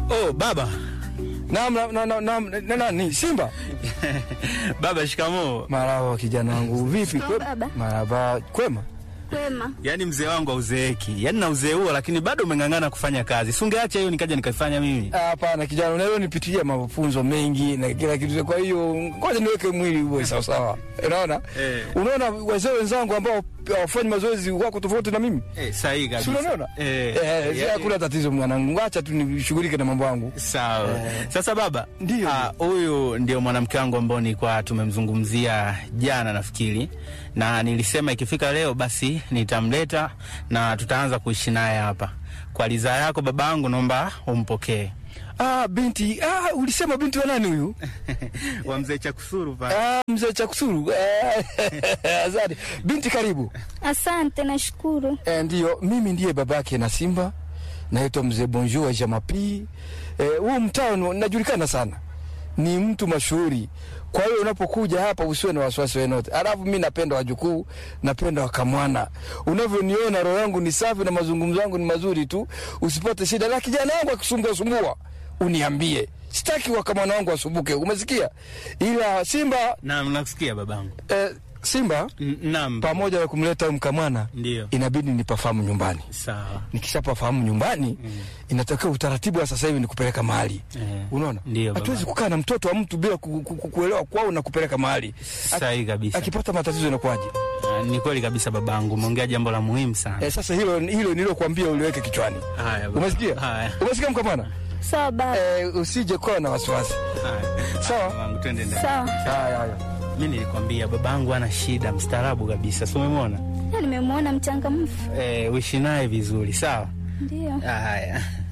Oh, baba. Naam, na, na, na, na, na, nani? Simba? Baba, shikamoo. Marahaba kijana wangu. Vipi? Shikamoo, baba. Marahaba. Kwema? Kwema. Yaani mzee wangu hauzeeki. Yaani na uzee huo lakini bado umeng'ang'ana kufanya kazi. Si ungeacha hiyo nikaja nikaifanya mimi. Ah, Hapana kijana, unaweza nipitia mafunzo mengi na kila kitu. Kwa hiyo ngoja niweke mwili uwe sawa sawa. Unaona? Eh. Unaona wazee wenzangu ambao hawafanyi mazoezi wako tofauti na mimi? Eh, sahihi Si kabisa. unaona? Eh. Eh, si yaani- hakuna tatizo mwanangu. Acha tu nishughulike na mambo yangu. Sawa. Sasa baba, Ndio. ah, huyu ndio mwanamke wangu ambao nilikuwa tumemzungumzia jana nafikiri, na nilisema ikifika leo basi nitamleta na tutaanza kuishi naye hapa. Kwa ridhaa yako babangu, naomba umpokee. Ah, binti. Ah, ulisema binti wa nani huyu? wa mzee Chakusuru pale. Ah, mzee Chakusuru. Eh, Asante. Binti karibu. Asante, nashukuru. Eh, ndiyo, mimi ndiye babake na Simba. Naitwa mzee Bonjour wa Jamapi. Eh, huu mtaa ni- najulikana sana, ni mtu mashuhuri. Kwa hiyo unapokuja hapa usiwe na wasiwasi wenote. Alafu mi napenda wajukuu, napenda wakamwana. Unavyoniona roho yangu ni safi na mazungumzo yangu ni mazuri tu, usipate shida. Na kijana wangu akisumbua sumbua, uniambie. Sitaki wakamwana wangu wasumbuke, umesikia? Ila Simba Naam, nakusikia babangu. eh, Simba N- Naam. pamoja na kumleta huyu mkamwana Ndio. inabidi nipafahamu nyumbani. Sawa. Nikishapafahamu nyumbani mm. inatakiwa utaratibu wa sasa hivi ni kupeleka mahali Eh, unaona, ndio baba. hatuwezi kukaa na mtoto wa mtu bila ku, ku, ku, kuelewa kwao na kupeleka mahali. Sahihi kabisa. Akipata matatizo inakuwaje? Ah, Ni kweli kabisa babangu, umeongea jambo la muhimu sana. Eh, sasa hilo hilo nilokuambia uliweke kichwani. Haya baba. Umesikia? Haya. Umesikia mkamana? Sawa baba. Eh, usije kuwa na wasiwasi. Haya. Sawa? Babangu, twende ndani. Sawa. Haya haya. Mi nilikwambia babangu ana shida, mstaarabu kabisa, si umemwona? Na nimemwona mchangamfu. Eh, uishi naye vizuri, sawa? Ndio. Haya.